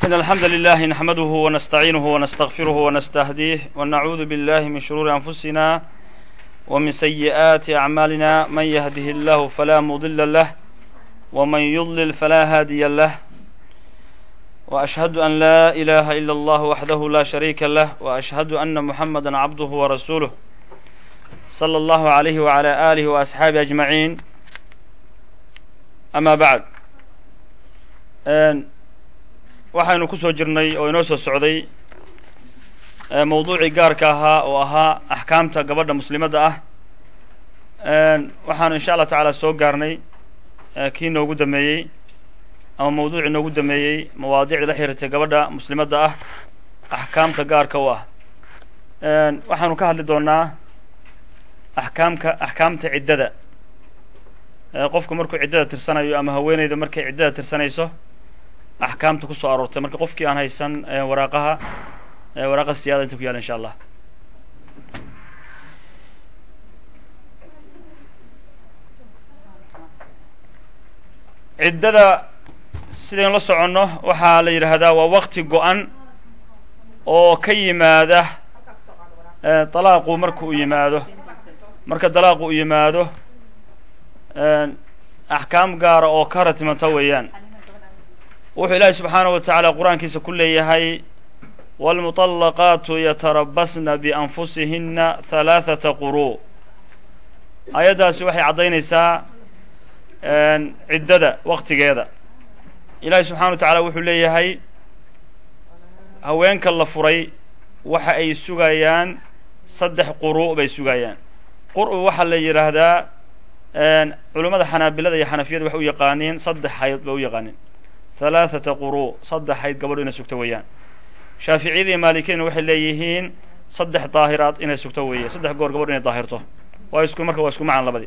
إن الحمد لله نحمده ونستعينه ونستغفره ونستهديه ونعوذ بالله من شرور أنفسنا ومن سيئات أعمالنا من يهده الله فلا مضل له ومن يضلل فلا هادي له وأشهد أن لا إله إلا الله وحده لا شريك له وأشهد أن محمدا عبده ورسوله صلى الله عليه وعلى آله وأصحابه أجمعين أما بعد waxaynu ku soo jirnay oo inoo soo socday mawduucii gaarka ahaa oo ahaa axkaamta gabadha muslimadda ah waxaanu insha allah tacaala soo gaarnay kii noogu dameeyey ama mawduucii noogu dameeyey mawaadicda la xiriirtay gabadha muslimadda ah axkaamta gaarka u ah waxaanu ka hadli doonaa axkaamka axkaamta ciddada qofku markuu ciddada tirsanayo ama haweeneyda markay ciddada tirsanayso axkaamta ku soo aroortay marka qofkii aan haysan waraaqaha waraaqa siyaada inta ku yaala insha allah ciddada sidaynu la soconno waxaa la yidhaahdaa waa wakti go-an oo ka yimaada dalaaqu marka uu yimaado marka dalaaqu uu yimaado axkaam gaara oo ka ratimanta weeyaan wuxuu ilaahi subxaanaه wa tacaala qur-aankiisa ku leeyahay wاlmuطalaqaatu yatarabasna bianfusihina halaaثata quru ayaddaasi waxay caddaynaysaa ciddada waktigeeda ilaahi subxana wa tacaala wuxuu leeyahay haweenka la furay waxa ay sugayaan saddex quru' bay sugayaan qur'u waxaa la yidhaahdaa culummada xanaabilada iyo xanafiyada waxay u yaqaaniin saddex hayd bay u yaqaaniin halaaثata quru saddex hayd gabadho inay sugto weeyaan shaaficiyada iyo maalikiyadna waxay leeyihiin saddex daahiraad inay sugto weeye saddex goor gabadho inay daahirto waa isku marka waa isku macan labadii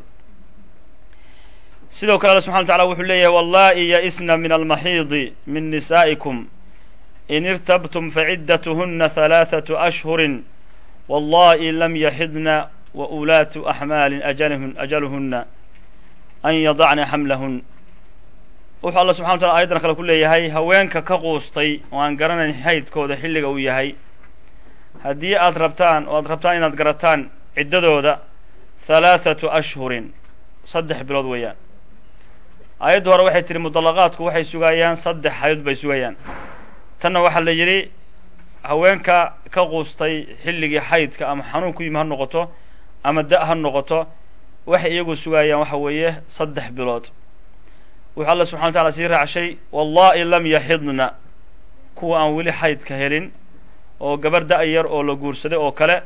sidoo kale alla subxana wa tacala wuxuu leeyahay wallahi yaisna min almaxiidi min nisaa'ikum in irtabtum faciddatuhuna halaaثatu ashhurin wallahi lam yaxidna wa ulaatu axmaalin ajalhun ajaluhuna an yadacna xamlahun wuxuu alla subxana wa tacala ayadan kale ku leeyahay haweenka ka quustay oo aan garanayn xaydkooda xilliga uu yahay haddii aad rabtaan oo aad rabtaan inaad garataan ciddadooda halaathatu ashhurin saddex bilood weeyaan aayadda hore waxay tihi mudallaqaadku waxay sugayaan saddex hayd bay sugayaan tanna waxaa la yidhi haweenka ka quustay xilligii xaydka ama xanuun ku yimi ha noqoto ama da' ha noqoto waxay iyagu sugayaan waxa weeye saddex bilood wuxuu alla subxana wa tacala sii raacshay wallahi lam yaxidna kuwa aan weli xaydka helin oo gabar da' yar oo la guursaday oo kale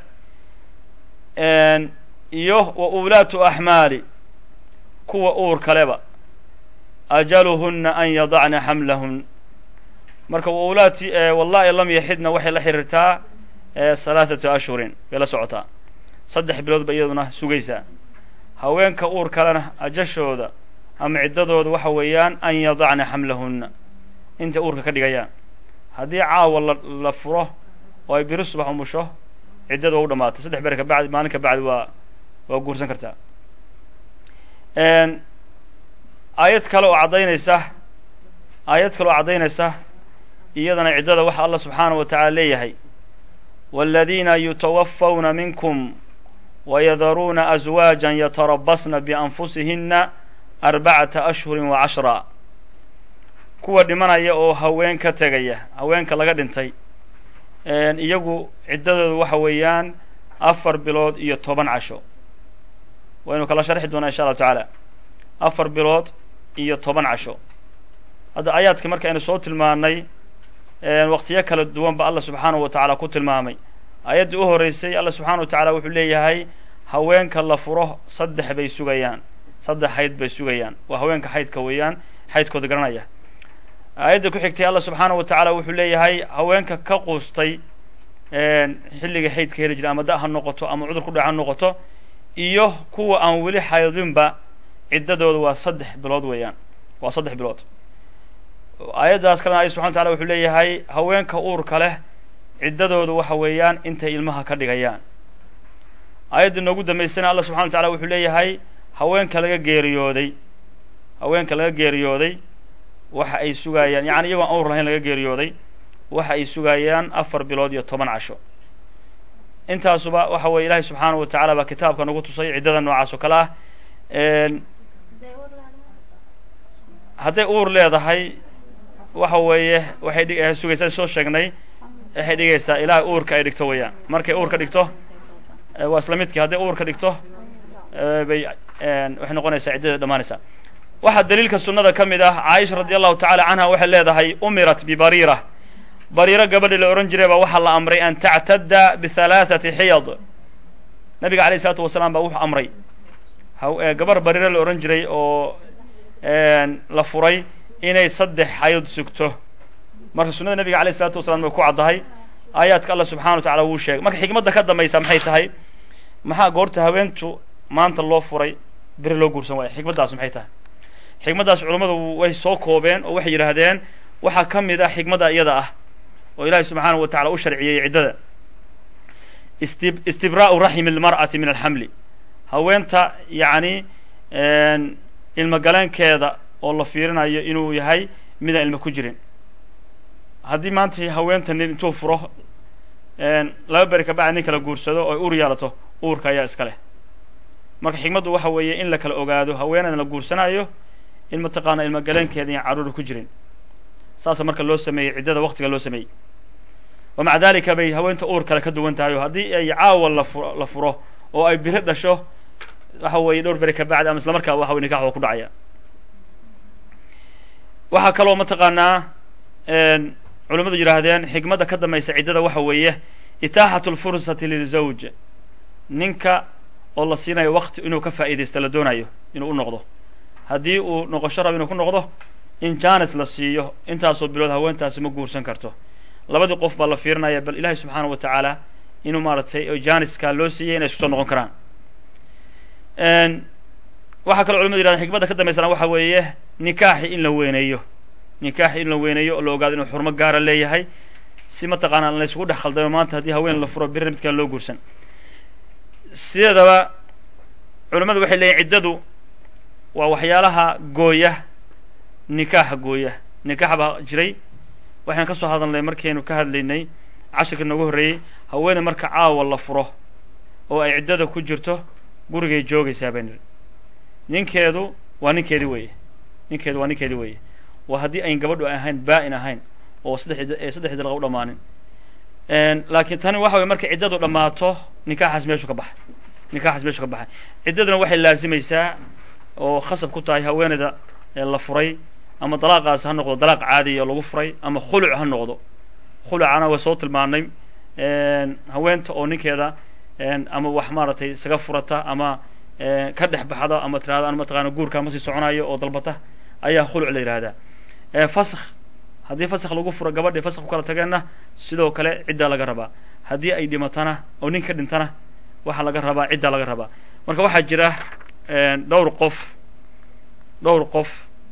iyo wa ulaatu axmaali kuwa uur kaleba ajaluhunna an yadacna xamlahun marka wa ulaati wallahi lam yaxidna waxay la xiriirtaa halaathatu ashhurin bay la socotaa saddex bilood ba iyaduna sugaysaa haweenka uur kalena ajashooda ama ciddadooda waxa weeyaan an yadacna xamlahunna intay uurka ka dhigayaan haddii caawa la la furo oo ay biri subax umusho ciddada waa u dhamaatay saddex bere ka bacdi maalin ka bacdi waa waa guursan kartaa aayad kale oo caddaynaysa aayad kale oo caddaynaysa iyadana ciddada waxa allah subxaanaه wa tacaala leeyahay wاladiina yutawafawna minkum wayadaruuna aswaaja yatarabasna bianfusihina arbacata ashhurin wa cashra kuwa dhimanaya oo haween ka tegaya haweenka laga dhintay iyagu ciddadoodu waxa weeyaan afar bilood iyo toban casho waynu kala sharxi doonaa insha allahu tacaala afar bilood iyo toban casho hadda aayaadka markaynu soo tilmaanay waqtiyo kala duwan ba allah subxaanahu wa tacaala ku tilmaamay aayaddii u horreysay allah subxaana wa tacaala wuxuu leeyahay haweenka la furo saddex bay sugayaan saddex hayd bay sugayaan waa haweenka xaydka weeyaan xaydkooda garanaya aayadda ku xigtay allah subxaana wa tacaala wuxuu leeyahay haweenka ka quustay xilliga xaydka heli jira ama da' ha noqoto ama cudur ku dhac ha noqoto iyo kuwa aan weli xaydinba ciddadooda waa saddex bilood weeyaan waa saddex bilood aayaddaas kalena alla subxana wa tacala wuxuu leeyahay haweenka uurka leh ciddadoodu waxa weeyaan intay ilmaha ka dhigayaan aayadda noogu dambaysana allah subxana wa tacala wuxuu leeyahay haweenka laga geeriyooday haweenka laga geeriyooday waxa ay sugayaan yani iyagoo aan uur lahayn laga geeriyooday waxa ay sugayaan afar bilood iyo toban casho intaasuba waxa weeye ilaahay subxaanahu wa tacaala baa kitaabka nagu tusay ciddada noocaas oo kale ah hadday uur leedahay waxa weeye waxay dhig sugaysaa soo sheegnay waxay dhigaysaa ilaahay uurka ay dhigto weeyaan markay uurka dhigto waa isla midkii hadday uurka dhigto bay waxay noqonaysaa ciddada dhammaanaysaa waxaa daliilka sunnada ka mid ah caaisha radi allahu tacala canha waxay leedahay umirat bibariira bariiro gabadhii la odhan jiray baa waxaa la amray an tactadda bihalaathati xiyad nabiga alayh isalaatu wasalaam baa wuxuu amray gabar bariiro la odhan jiray oo la furay inay saddex xayd sugto marka sunnada nabiga alayh isalaatu wasalaam way ku caddahay aayaadka allah subxana wa tacala wuu sheegay marka xikmadda ka dambaysa maxay tahay maxaa goorta haweentu maanta loo furay beri loo guursan waaya xikmaddaas maxay tahay xikmaddaas culammadu way soo koobeen oo waxay yidhaahdeen waxaa ka mid ah xikmadda iyada ah oo ilaahay subxaanahu wa tacala u sharciyey ciddada isti istibraa'u raximi almar'ati min alxamli haweenta yacni ilmogaleenkeeda oo la fiirinayo inuu yahay midaan ilmo ku jirin haddii maanta haweenta nin intuu furo laba beri kabacdi nin kala guursado oo ay uur yeelato uurka ayaa iska leh marka xikmaddu waxa weeye in la kala ogaado haweenan la guursanayo in mataqaana ilmogaleenkeeda iyan carruura ku jirin saasa marka loo sameeyey ciddada waktiga loo sameeyey wa maca dalika bay haweenta uur kale ka duwan tahay oo haddii ay caawa lafuro la furo oo ay biri dhasho waxa weeye dhowr beri kabacdi ama isla markaa waxa wey nikax waa ku dhacaya waxaa kaloo mataqaanaa culimmadu yidhaahdeen xikmadda ka dambaysa ciddada waxa weeye itaaxatu lfursati lilzawj ninka oo la siinayo wakti inuu ka faa'iidaysto la doonayo inuu u noqdo haddii uu noqosho rabo inuu ku noqdo in janis la siiyo intaasoo bilood haweentaasi ma guursan karto labadii qof baa la fiirinaya bal ilaahay subxaana wa tacaala inuu maaragtay janiskaa loo siiyey inay isku soo noqon karaan waxaa kaloo culimadu yidhahden xikmadda ka dambaysana waxa weeye nikaaxi in la weyneeyo nikaaxi in la weyneeyo oo la ogaado inuu xurmo gaara leeyahay si mataqaana la isugu dhex khaldamo maanta haddii haween la furo birina mid kale loo guursan sideedaba culimmadu waxay leeyihin ciddadu waa waxyaalaha gooya nikaaxa gooya nikaax baa jiray waxaan ka soo hadalnay markaynu ka hadlaynay cashirka noogu horreeyey haweene marka caawa la furo oo ay ciddada ku jirto gurigay joogaysaa baa niri ninkeedu waa ninkeedi weeye ninkeedu waa ninkeedi weeye waa haddii ayn gabadhu ahayn baa-in ahayn oo saddex saddexdii dalqa u dhammaanin laakiin tani waxa weye markay ciddadu dhammaato nikaaxaas meeshu ka baxay nikaaxaas meeshu ka baxay ciddaduna waxay laazimaysaa oo khasab ku tahay haweeneyda la furay ama dalaaqaas ha noqdo dalaaq caadiya lagu furay ama khuluc ha noqdo khulucana way soo tilmaanay haweenta oo ninkeeda ama wax maaragtay isaga furata ama ka dhex baxda ama tirahda mataqaana guurkaa ma sii soconayo oo dalbata ayaa khuluc la yidhahdaa fasakh haddii fasakh lagu furo gabadhii fasakh ku kala tageenna sidoo kale ciddaa laga rabaa haddii ay dhimatana oo nin ka dhintana waxaa laga rabaa ciddaa laga rabaa marka waxaa jira dhowr qof dhowr qof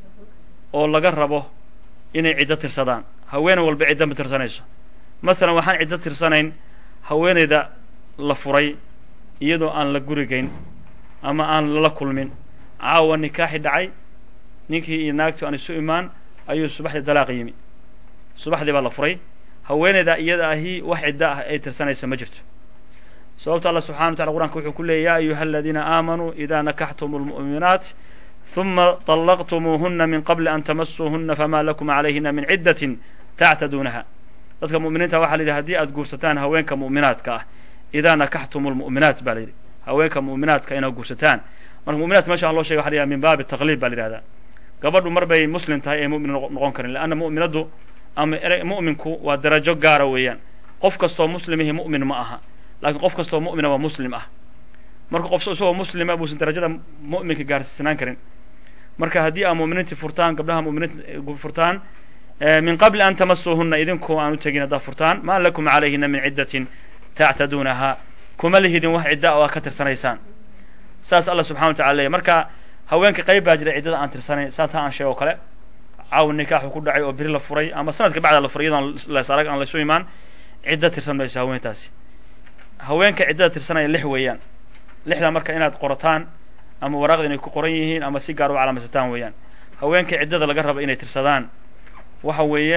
oo laga rabo inay ciddo tirsadaan haweeney walba ciddo ma tirsanayso masalan waxaan ciddo tirsanayn haweeneyda la furay iyadoo aan la gurigayn ama aan lala kulmin caawa nikaaxi dhacay ninkii iyo naagtii aan isu imaan ayuu subaxdii dalaaq yimi subaxdii baa la furay haweeneyda iyada ahi wax ciddo ah ay tirsanayso ma jirto sababto allah subxana wa tacala qur'anka wuxuu ku leeyay ya ayuha aladiina aamanuu ida nakaxtumu lmu'minaat ثuma طلqtmuuhuna min qabli an tamasuuhuna fama lakum عalayhina min ciddatin tactaduunaha dadka mu'miniinta waxa la yidhi hadii aad guursataan haweenka mu'minaadka ah idaa nakaxtumu lmu'minaat ba la yidhi haweenka mu'minaadka inaad guursataan marka mu'minaadka mesha loo shegay waxa la yidhaha min baabi taqlib ba la yidhahdaa gabadhu mar bay muslim tahay ee mu'min noqon karin leanna mu'minaddu ama mu'minku waa darajo gaara weeyaan qof kastoo muslimihi mu'min ma aha lakiin qof kastoo mu'mina waa muslim ah marka qof isagoo muslima buusan darajada mu'minka gaarsiisanaan karin marka haddii aa mu'miniintii furtaan gabdhaha mu'miniinta furtaan min qabli an tamasuuhuna idinkoo aan u tegin haddaad furtaan ma lakum calayhina min ciddatin tactaduunaha kuma lihidin wax cidda oo aa ka tirsanaysaan saas allah subxana wa tacala leeyahy marka haweenka qayb baa jira ciddada aan tirsanayn saa taa aan sheego o kale caawa nikaaxu ku dhacay oo beri la furay ama sanadka bacda la furay iyadoon las arag aan laysu imaan cidda tirsan mayso haweentaasi haweenka ciddada tirsanaya lix weeyaan lixdaa marka inaad qorataan ama waraaqda inay ku qoran yihiin ama si gaar u calaamaysataan weeyaan haweenka ciddada laga raba inay tirsadaan waxa weeye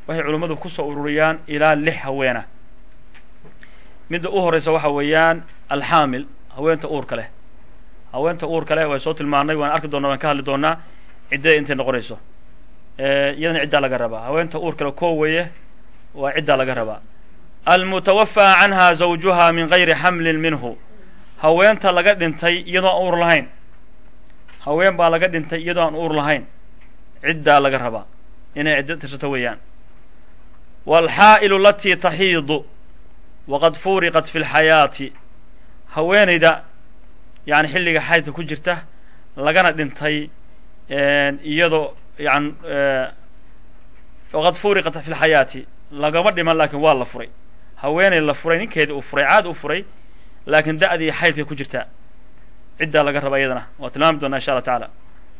waxay culummadu kusoo ururiyaan ilaa lix haweena midda u horeysa waxa weeyaan alxaamil haweenta uurka leh haweenta uurka leh way soo tilmaanay waan arki doonaa waan ka hadli doonaa ciddada intay noqonayso iyadana ciddaa laga rabaa haweenta uurka leh koo weeye waa ciddaa laga rabaa almutawafaa canha zawjuha min gayri xamlin minhu haweenta laga dhintay iyadoo aan uur lahayn haween baa laga dhintay iyadoo aan uur lahayn ciddaa laga rabaa inay ciddo tirsato weeyaan waalxaa'ilu alatii taxiidu waqad furiqat fi lxayaati haweenayda yani xilliga xaydka ku jirta lagana dhintay iyadoo yan waqad furiqat fi lxayaati lagama dhiman laakiin waa la furay haweenay la furay ninkeedii uu furay caad u furay laakiin da'dii xaydka ku jirta ciddaa laga raba iyadana waa tilmaami doonaa insha allah tacaala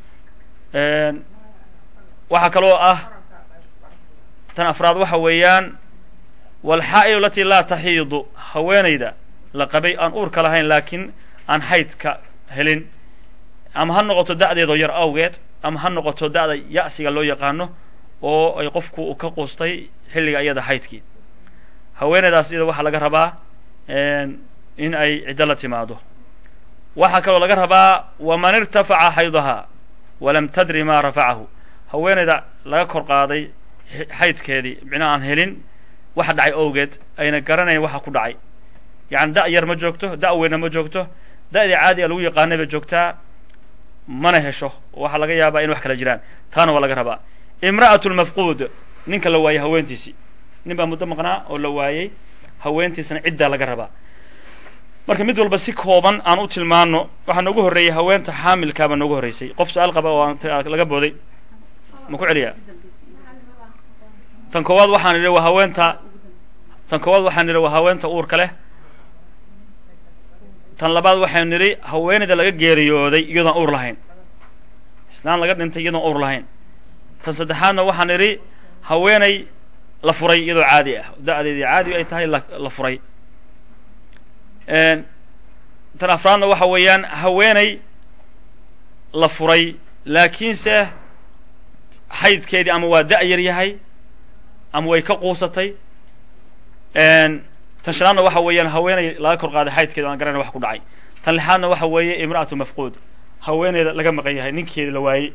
waxaa kaloo ah tan afraad waxa weeyaan walxaa'ilu alatii laa taxiidu haweenayda la qabay aan uurka lahayn laakiin aan xaydka helin ama ha noqoto da'deedoo yar awgeed ama ha noqoto da'da ya'siga loo yaqaano oo ay qofku ka quustay xilliga iyada xaydkii haweenaydaas iyada waxaa laga rabaa in ay ciddo la timaado waxaa kaloo laga rabaa waman irtafaca xaydahaa walam tadri ma rafacahu haweenayda laga kor qaaday xaydkeedii micnaa aan helin waxa dhacay owgeed ayna garanayn waxa ku dhacay yacani da' yar ma joogto da' weynna ma joogto da'dii caadiga lagu yaqaanay bay joogtaa mana hesho waxaa laga yaabaa in wax kala jiraan taana waa laga rabaa imra'atu lmafquud ninka la waayey haweentiisii nin baa muddo maqnaa oo la waayey haweentiisana ciddaa laga rabaa marka mid walba si kooban aan u tilmaano waxaa noogu horreeyey haweenta xaamilkaabaa noogu horreysay qof su-aal qaba oo aan laga booday ma ku celiyaa tan koowaad waxaan idhi waa haweenta tan koowaad waxaan idhi waa haweenta uurka leh tan labaad waxaan nidhi haweenayda laga geeriyooday iyadoon uur lahayn islaan laga dhintay iyadoon uur lahayn tan saddexaadna waxaan idhi haweenay la furay iyadoo caadi ah da'deedii caadi ay tahay la furay tan afraadna waxa weeyaan haweenay la furay laakiinse xaydkeedii ama waa da' yar yahay ama way ka quusatay tan shanaadna waxa weeyaan haweenay laga kor qaaday xaydkeeda aan garanay wax ku dhacay tan lixaadna waxa weeye imra'atu mafquud haweeneyda laga maqan yahay ninkeedi la waayey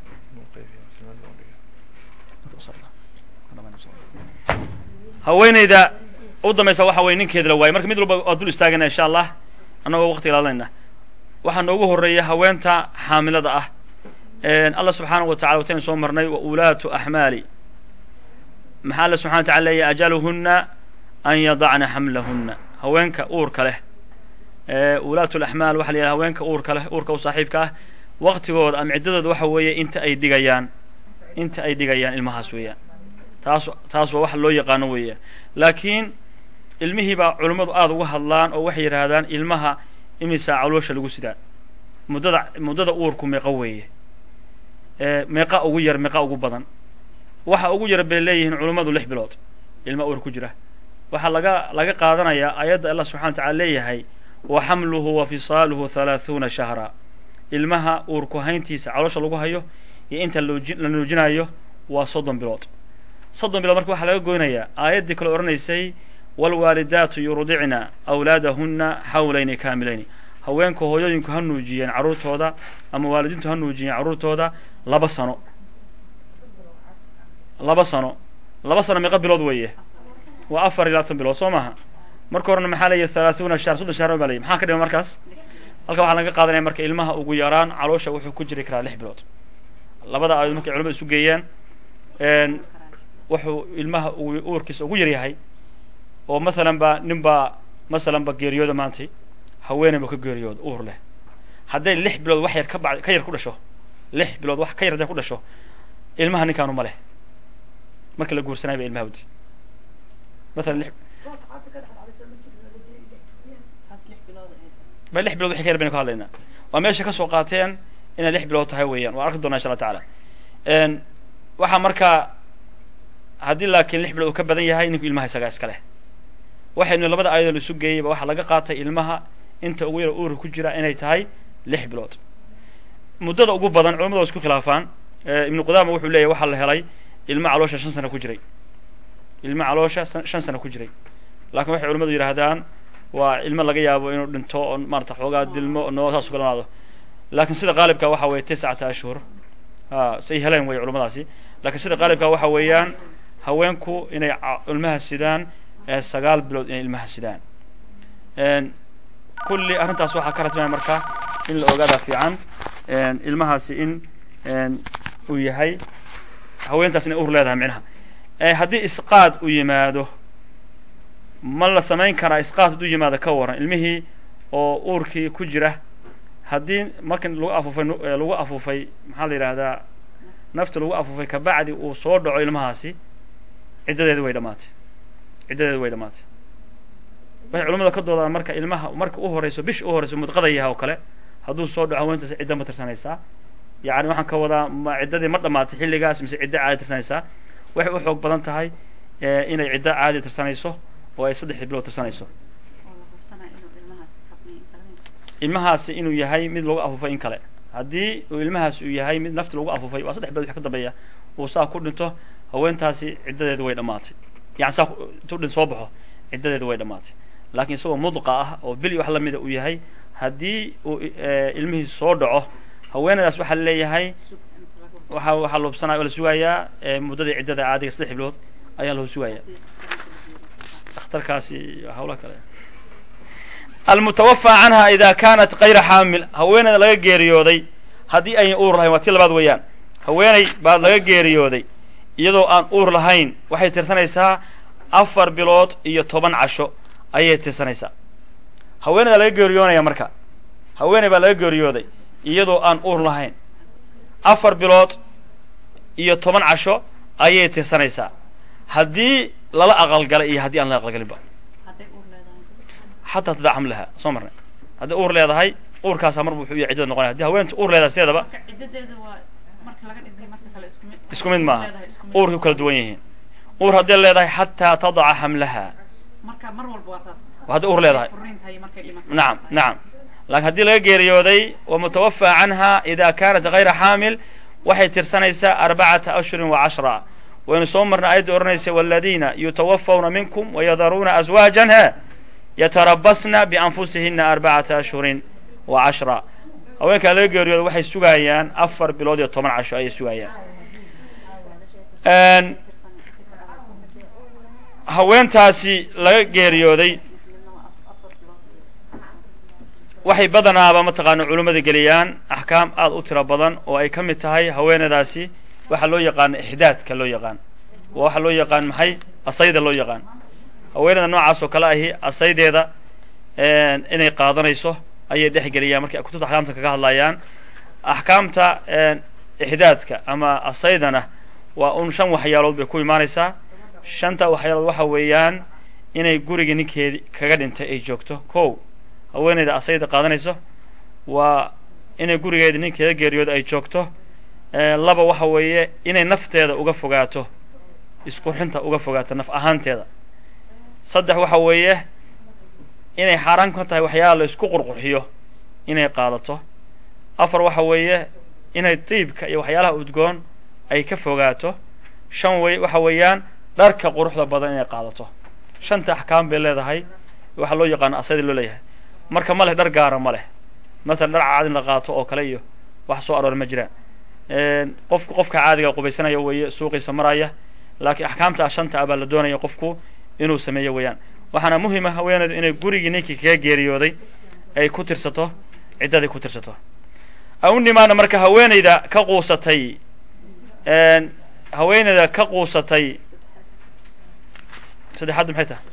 haweeneyda u dambaysa waxa weye ninkeeda la waayey marka mid walba waa dul istaagana insha allah annagoo waqti ilaalinayna waxaa noogu horreeya haweenta xaamilada ah allah subxaanahu wa tacala wataynu soo marnay wa ulaatu axmaali maxaa alla subxana wa tacala leeyahy ajaluhunna an yadacna xamlahunna haweenka uurka leh ulaatu laxmaal waxa la yidhaha haweenka uurka leh uurka u saaxiibka ah waqtigooda ama ciddadooda waxa weeye inta ay dhigayaan inta ay dhigayaan ilmahaas weeyaan taas taas waa wax loo yaqaano weeyaan laakiin ilmihii baa culummadu aada uga hadlaan oo waxay yidhaahdaan ilmaha imisaa caloosha lagu sidaa muddada muddada uurku meeqa weeye meeqa ugu yar meeqa ugu badan waxa ugu yar bay leeyihiin culummadu lix bilood ilma uur ku jira waxaa laga laga qaadanayaa aayadda allah subxana wa tacala leeyahay wa xamluhu wa fisaaluhu halaahuuna shahra ilmaha uurku hayntiisa caloosha lagu hayo iyo inta looji la nuujinayo waa soddon bilood soddon bilood marka waxaa laga goynayaa aayaddii kale odhanaysay waalwaalidaatu yurdicna awlaadahunna xawlayni kaamilayni haweenka hooyooyinku ha nuujiyeen carruurtooda ama waalidiintu ha nuujiyeen carruurtooda laba sano laba sano laba sano meeqa bilood weeye waa afar iyo labaatan bilood soo maaha marka horena maxaa leeyahy halaahuuna shahr soddon shahr baa leeyahy maxaa ka dhima markaas halka waxaa laga qaadanaya marka ilmaha ugu yaraan caloosha wuxuu ku jiri karaa lix bilood labada aayood markay culamada isu geeyaan wuxuu ilmaha uurkiisa ugu yar yahay oo masalan ba nin baa masalan ba geeriyooda maantay haweeney ba ka geeriyooda uur leh hadday lix bilood wax yar ka ba ka yar ku dhasho lix bilood wax ka yar hadday ku dhasho ilmaha ninkaanu ma leh marka la guursanay ba ilmaha wadi masalan lix ba lix bilood waxay ka yar baynu ka hadlaynaa waa meesha ka soo qaateen inay lix bilood tahay weeyaan waan arki doonaa insha allah tacaala waxaa markaa haddii laakiin lix bilood uu ka badan yahay ninku ilmaha isagaa iska leh waxaynu labada aayadoo la isu geeyeyba waxaa laga qaatay ilmaha inta ugu yar uurka ku jira inay tahay lix bilood muddada ugu badan culamadu waa isku khilaafaan ibnu qudaama wuxuu leeyahy waxaa la helay ilma caloosha shan sano ku jiray ilmo caloosha shan sano ku jiray lakin waxay culamadu yidhaahdaan waa ilmo laga yaabo inuu dhinto oo maarata xoogaa dilmo noo saas ukalamaado lakin sida qaalibka waxa weeye tiscata ashhur a say heleen wey culamadaasi lakin sida qaalibka waxa weeyaan haweenku inay ilmaha sidaan sagaal bilood inay ilmaha sidaan kulli arrintaas waxaa ka ratmaya marka in la ogaada fiican ilmahaasi in uu yahay haweentaas inay ur leedahay micnaha haddii isqaad u yimaado ma la samayn karaa isqaad hadduu yimaado ka waran ilmihii oo uurkii ku jira haddii markan lagu afuufay lagu afuufay maxaa la yidhaahdaa nafta lagu afuufay kabacdi uu soo dhaco ilmahaasi ciddadeedi way dhamaatay ciddadeedi way dhamaatay waxay culamada ka doodaan marka ilmaha marka u horeyso bish u horeyso mudqada yaha oo kale hadduu soo dhaco haweentaas cidda ma tirsanaysaa yacni waxaan ka wadaa ma ciddadii ma dhamaatay xilligaas mise ciddo caadi tirsanaysaa waxay u xoog badan tahay inay ciddo caadi tirsanayso oo ay saddex bilood tirsanayso ilmahaasi inuu yahay mid lagu afuufay in kale haddii uu ilmahaas uu yahay mid nafti lagu afuufay waa saddex bilood wix ka dambeeya uu saa ku dhinto haweentaasi ciddadeedi way dhamaatay yani saa intuu dhin soo baxo ciddadeedi way dhamaatay laakiin isagoo mudqa ah oo bil wax lamida uu yahay haddii uu ilmihii soo dhaco haweenadaas waxaa leeyahay waxa waxaa loobsanaya oo la sugayaa muddadii ciddada caadiga saddex bilood ayaa loo sugaya dakhtarkaasi hawla kale almutawafى canha ida kanat kayra xaamil haweeneyda laga geeriyooday haddii ayan uur lahayn waa tii labaad weeyaan haweeney baa laga geeriyooday iyadoo aan uur lahayn waxay tirsanaysaa afar bilood iyo toban casho ayay tirsanaysaa haweeneyda laga geeriyoonaya marka haweeney baa laga geeriyooday iyadoo aan uur lahayn afar bilood iyo toban casho ayay tirsanaysaa haddii lala aqalgalay iyo haddii aan la aqalgalinba xataa tadaa xamlaha soo marnay haddii uur leedahay uurkaasaa mar wuxuu ya ciddada noqonaya hadii haweenta uur leedahay sideedaba isku mid maaha uurkay u kala duwan yihiin uur hadday leedahay xataa tadaca xamlaha hadday uur leedahay nacam nacam lakin haddii laga geeriyooday wamutawafى canha ida kanat gayra xaamil waxay tirsanaysaa arbacata ashhurin wa cashra waynu soo marnay ayadda odhanaysa wاladina yutawafawna minkum wayadaruuna azwaajan he yatarabasna bianfusihina arbacata ashhurin wa cashra haweenkaa laga geeriyooda waxay sugayaan afar bilood iyo toban casho ayay sugayaan haweentaasi laga geeriyooday waxay badanaaba mataqaana culimmada geliyaan axkaam aada u tiro badan oo ay ka mid tahay haweenadaasi waxaa loo yaqaana ixdaadka loo yaqaan waa waxaa loo yaqaan maxay asayda loo yaqaan haweenada noocaas oo kale ahi asaydeeda inay qaadanayso ayay dhex geliyaan markay kutubta axkaamta kaga hadlayaan axkaamta ixdaadka ama asaydana waa un shan waxyaalood bay ku imaanaysaa shanta waxyaalood waxa weeyaan inay guriga ninkeedi kaga dhintay ay joogto ko haweeneyda asayda qaadanayso waa inay gurigeeda ninkeeda geeriyooda ay joogto laba waxa weeye inay nafteeda uga fogaato isqurxinta uga fogaato naf ahaanteeda saddex waxa weeye inay xaaraan ka tahay waxyaala la isku qurqurxiyo inay qaadato afar waxa weeye inay diibka iyo waxyaalaha udgoon ay ka fogaato shan wey waxa weeyaan dharka quruxda badan inay qaadato shanta axkaam bay leedahay waxaa loo yaqaano asayda loo leeyahay marka ma leh dhar gaara ma leh masalan dhar caadi in la qaato oo kale iyo wax soo aroor ma jiraan qofku qofka caadiga qubaysanaya weeye suuqiisa maraya laakiin axkaamta shanta ah baa la doonaya qofku inuu sameeyo weeyaan waxaana muhima haweeneydu inay gurigii ninkii kaga geeriyooday ay ku tirsato ciddadii ku tirsato au nimaana marka haweeneyda ka quusatay haweeneyda ka quusatay saddexaadda maxay tahay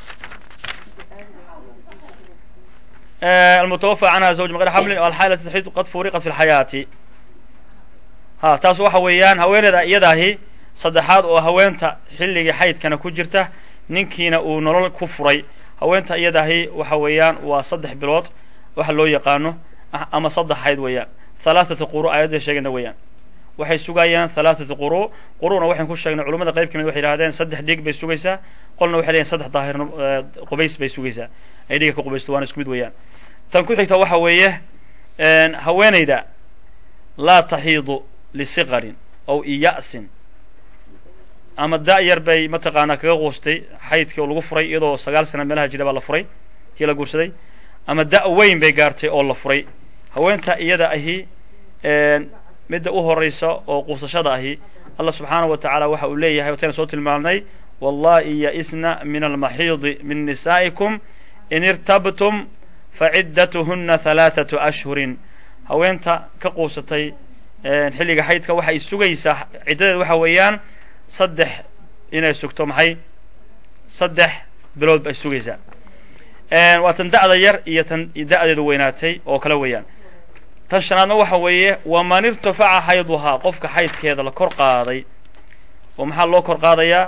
almutawafى canha zawj maqr xamlin o alxaala taxiid qad furiqat fi lxayaati ha taas waxa weeyaan haweeneyda iyadaahi saddexaad oo haweenta xilligii xaydkana ku jirta ninkiina uu nolol ku furay haweenta iyadaahi waxa weeyaan waa saddex bilood waxa loo yaqaano ama saddex xayd weeyaan halaaثata quru aayadda sheegayna weeyaan waxay sugayaan halaaثata quru quruna waxayn ku sheegnay culamada qayb ka mid waxay yihahdeen saddex dhig bay sugaysaa qolna waxay leeyihin saddex daahir qubays bay sugaysaa ay dhiga ka qubaysto waana isku mid weeyaan tan ku xigta waxa weeye haweeneyda laa taxiidu lisiqarin aw iya'sin ama da' yar bay mataqaanaa kaga quustay xaydkii oo lagu furay iyadoo sagaal sana meelaha jira baa la furay tii la guursaday ama da' weyn bay gaartay oo la furay haweenta iyada ahi midda u horaysa oo quusashada ahi allah subxaanahu wa tacaala waxa uu leeyahay watayna soo tilmaamnay wallahi ya-isna min almaxiidi min nisaa'ikum in irtabtum faciddatuhuna halaathatu ashhurin haweenta ka quusatay xilliga xaydka waxay sugaysaa ciddadeed waxa weeyaan saddex inay sugto maxay saddex bilood bay sugaysaa waa tan da'da yar iyo tan da'deedu weynaatay oo kale weeyaan tan shanaadna waxa weeye waman irtafaca xayduhaa qofka xaydkeeda la kor qaaday oo maxaa loo kor qaadayaa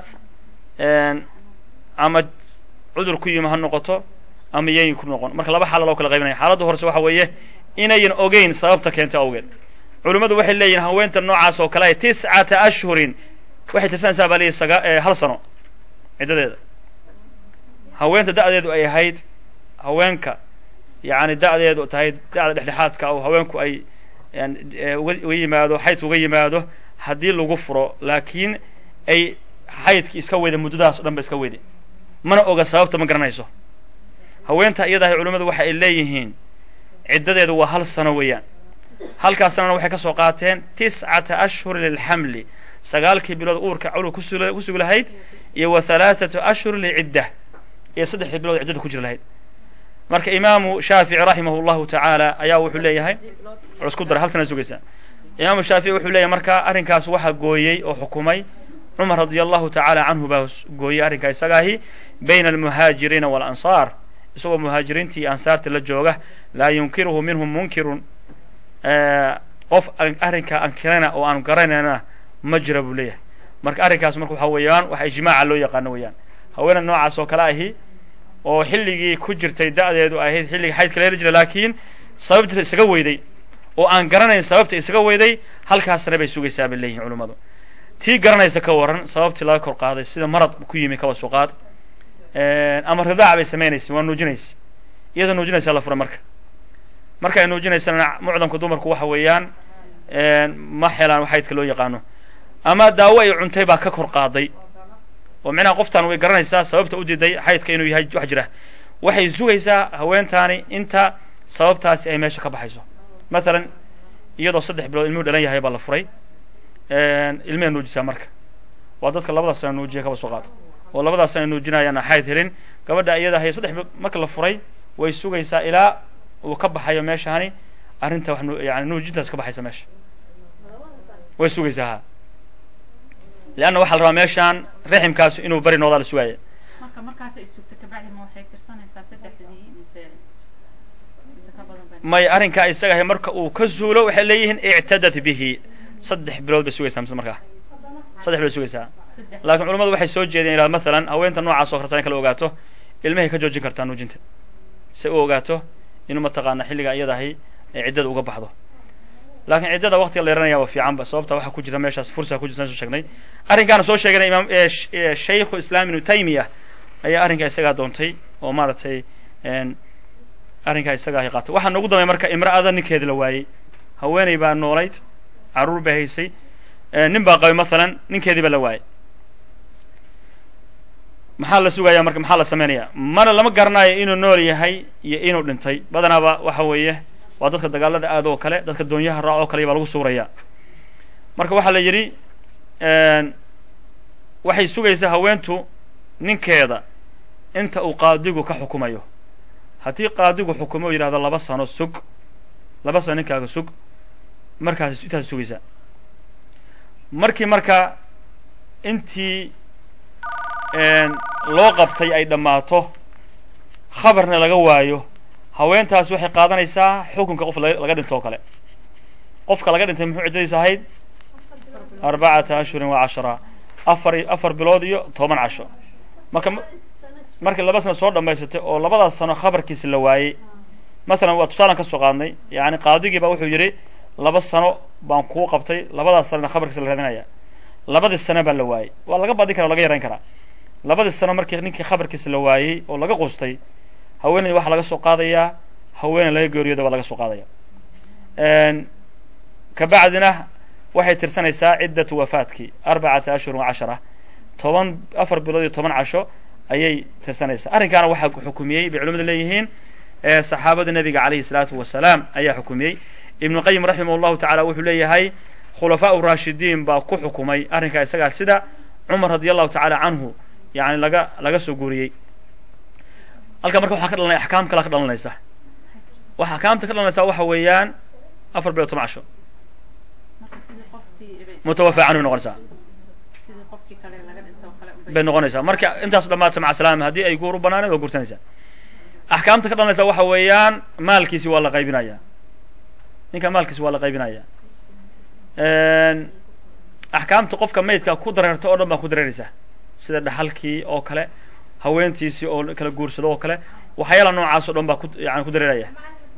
ama cudur ku yimi ha noqoto ama yayin ku noqon marka laba xaala loo kala qaybinaya xaaladda horese waxa weeye inayan ogeyn sababta keentay awgeed culimmadu waxay leeyihin haweenta noocaas oo kale tiscata ashhurin waxay tirsanaysaa baa leeyihi saga hal sano ciddadeeda haweenta da'deedu ay ahayd haweenka yacni da'deedu tahay da'da dhexdhexaadka oo haweenku ay uga yimaado xaydka uga yimaado haddii lagu furo laakiin ay xaydki iska weyda muddadaas o dhan ba iska weyday mana oga sababta ma garanayso haweenta iyadahay culimmadu waxa ay leeyihiin ciddadeedu waa hal sano weeyaan halkaas sanana waxay ka soo qaateen tiscata ashhur lilxamli sagaalkii bilood uurka cawlga ku sugi lahayd iyo wa halaathatu ashhur licidda iyo saddexdii bilood ciddada ku jiri lahayd marka imaamu shaafici raximahu llahu tacaala ayaa wuxuu leeyahay isku dara hal sana sugaysaa imaamu shaafici wuxuu leeyahay marka arrinkaas waxaa gooyey oo xukumay cumar radia allahu tacaala canhu baa gooyey arrinkaa isagaahi bayna almuhaajiriina waalansaar isagoo muhaajiriintii iyo ansaarta la jooga laa yunkiruhu minhum munkirun qof arrinkaa ankirana oo aan garanayna ma jira buu leeyahay marka arrinkaas marka waxa weeyaan waxa ijmaaca loo yaqaano weeyaan haweena noocaas oo kale ahi oo xilligii ku jirtay da'deedu ahayd xilligii xaydka la heli jira laakiin sababta isaga weyday oo aan garanayn sababta isaga weyday halkaasna bay sugaysaa bay leeyihin culummadu tii garanaysa ka waran sababtii laga kor qaaday sida marad ku yimi kaba suqaad ama ridaac bay samaynaysa waa nuujinaysa iyadoo nuujinaysa la fura marka marka ay nuujinaysana mucdamka dumarku waxa weeyaan ma xelaan xaydka loo yaqaano ama daawo ay cuntay baa ka kor qaaday oo micnaha qoftaan way garanaysaa sababta u diiday xaydka inuu yahay wax jira waxay sugaysaa haweentaani inta sababtaasi ay meesha ka baxayso mathalan iyadoo saddex bilood ilmuhu dhalan yahay baa la furay ilmihey nuujisaa marka waa dadka labadaas sana nuujiya kaba soo qaata oo labadaas sana nuujinayaan xayd helin gabadha iyada hay saddex bilood marka la furay way sugaysaa ilaa uu ka baxayo meeshani arrinta wax yani nuujintaas ka baxaysa meesha way sugaysaa ha leanna waxaa la rabaa meeshaan raximkaas inuu bari noodaa la sugaaya marka markaas ay sugto kabacdi ma waxay tirsanaysaa saddexdii mise mise ka badan bay may arrinkaa isagahay marka uu ka zuulo waxay leeyihiin ictadat bihi saddex bilood bay sugaysaa mise markaa saddex bilood sugaysaa saddex laakiin culamadu waxay soo jeedeen ilaa mathalan haweenta noocaas oo rabta in kala ogaato ilmahay ka joojin kartaa nuujinta si u ogaato inuu mataqaana xilligaa iyadahay ay ciddada uga baxdo laakiin ciddada waqtiga la yaranaya waa fiicanba sababta waxaa ku jira meeshaas fursa ku jirta saan soo sheegnay arrinkaana soo sheeganay imaam shaykhu islaam ibnu taymiya ayaa arrinkaa isagaa doontay oo maaragtay arrinkaa isagaa hay qaatay waxaa noogu dambeey marka imra'ada ninkeedi la waayey haweeney baa noolayd carruur bay haysay nin baa qabay mathalan ninkeedii baa la waayey maxaa la sugayaa marka maxaa la samaynayaa mana lama garanayo inuu nool yahay iyo inuu dhintay badanaaba waxa weeye waa dadka dagaalada aad oo kale dadka doonyaha raac oo kale baa lagu suurayaa marka waxaa la yidhi waxay sugaysaa haweentu ninkeeda inta uu qaadigu ka xukumayo haddii qaadigu xukumo o yidhahdo laba sano sug laba sano ninkaaga sug markaas intaas sugaysaa markii marka intii loo qabtay ay dhammaato khabarna laga waayo haweentaas waxay qaadanaysaa xukunka qof laga dhinto oo kale qofka laga dhintay muxuu ciddadiisa ahayd arbacata ashhurin wa cashara afar afar bilood iyo toban casho marka markii laba sano soo dhammaysatay oo labadaas sano khabarkiisa la waayey mathalan waa tusaalan ka soo qaadnay yani qaadigii baa wuxuu yidhi laba sano baan kuu qabtay labadaas sanona khabarkiisa la raadinaya labadii sano baa la waayey waa laga badin kara o laga yarayn karaa labadii sano markii ninkii khabarkiisa la waayey oo laga qustay haweeney waxaa laga soo qaadayaa haweeney laga geeriyooda baa laga soo qaadaya kabacdina waxay tirsanaysaa ciddatu wafaadkii arbacata ashhurin wa cashara toban afar bilood iyo toban casho ayay tirsanaysaa arrinkaana waxaa xukumiyey bay culimadu leeyihiin saxaabada nebiga calayhi salaatu wasalaam ayaa xukumiyey ibnu qayim raximah llahu tacala wuxuu leeyahay khulafaa raashidiin baa ku xukumay arrinkaa isagaa sida cumar radi allahu tacaala canhu yani laga laga soo guuriyey halkaa marka waxaa ka dhalanaya axkaam kalaa ka dhalanaysa waxa axkaamta ka dhalanaysa waxa weeyaan afar bilood toban casho mutawafa canhu noqonaysaa bay noqonaysaa marka intaas dhamaata maca salaama haddii ay guur u banaaneed waa guursanaysaa axkaamta ka dhalanaysa waxa weeyaan maalkiisi waa la qaybinaya ninka maalkiisi waa la qaybinaya axkaamta qofka maydka ku dareerta oo dhan baa ku dareeraysaa sida dhaxalkii oo kale haweentiisii oo kala guursado oo kale waxyaala noocaas o dhan baa ku yani ku dareeraya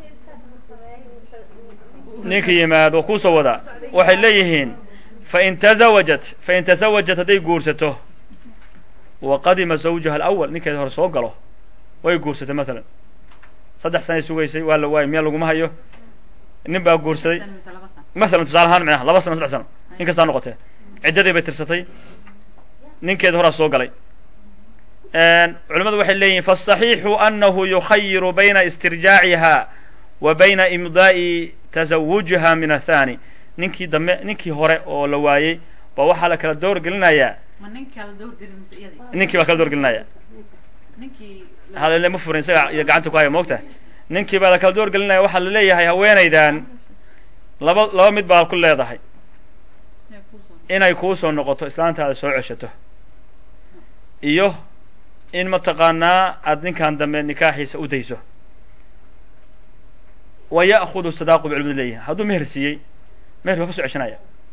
ninka yimaado kuusoo wadaa waxay leeyihiin fain tazawajat fain tasawajat hadday guursato wa qadima zawjaha alawal ninkeeda hore soo galo way guursatay matalan saddex sanay sugaysay waa la waayay miya laguma hayo nin baa guursaday masalan tusaale ahaan micnaha laba sano saddex sano in kastaa noqotee ciddadii bay tirsatay ninkeeda horaa soo galay culimadu waxay leeyihin faالصaxiixu anahu yukhayiru bayna istirjaaciha wa bayna imdaa'i tasawujiha min athani ninkii dambe ninkii hore oo la waayey ba waxaa la kala door gelinayaa ninkii baa kala door gelinaya halele ma furin isaga iyo gacanta ku haya moogta ninkii baa la kala door gelinaya waxaa la leeyahay haweenaydan laba laba mid baa ku leedahay inay kuusoo noqoto islaantaada soo ceshato iyo in mataqaanaa aada ninkan dambe nikaaxiisa u dayso wa ya'khudu sadaaqu bay culimadu leeyihin hadduu meher siiyey meherka waa ka soo ceshanaya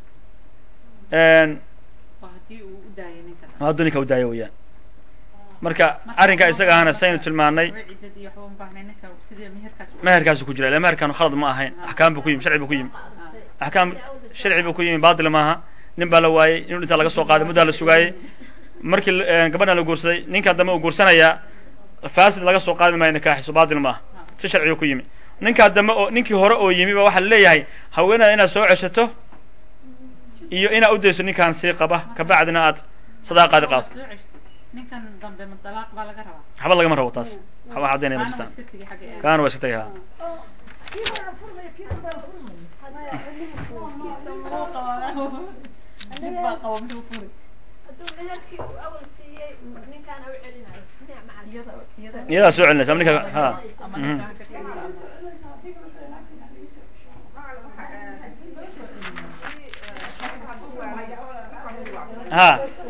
hadduu ninka u daayo weeyaan marka arrinkaa isaga ahana saynu tilmaanay meherkaasu ku jira ila meherkan khalad ma ahayn axkaam buu ku yimi sharci buu ku yimi axkaam sharci buu ku yimi baatil maaha nin baa la waayey inuu dhintaa laga soo qaaday muddaa la sugaayey markii gabadhan la guursaday ninkaa dambe uu guursanayaa fasid laga soo qaadi maayo nikaaxiso baatil maaha si sharcigu ku yimi ninkaa dambe oo ninkii hore oo yimi ba waxaa la leeyahay haweenada inaad soo ceshato iyo inaad u dayso ninkaan sii qaba kabacdina aad sadaaqaadi qaado waxba lagama rabo taas waxba caddaynaya ma jirtaan kaana waa iska tegay ha iyadaa soo celinaysa ama ninka ha ha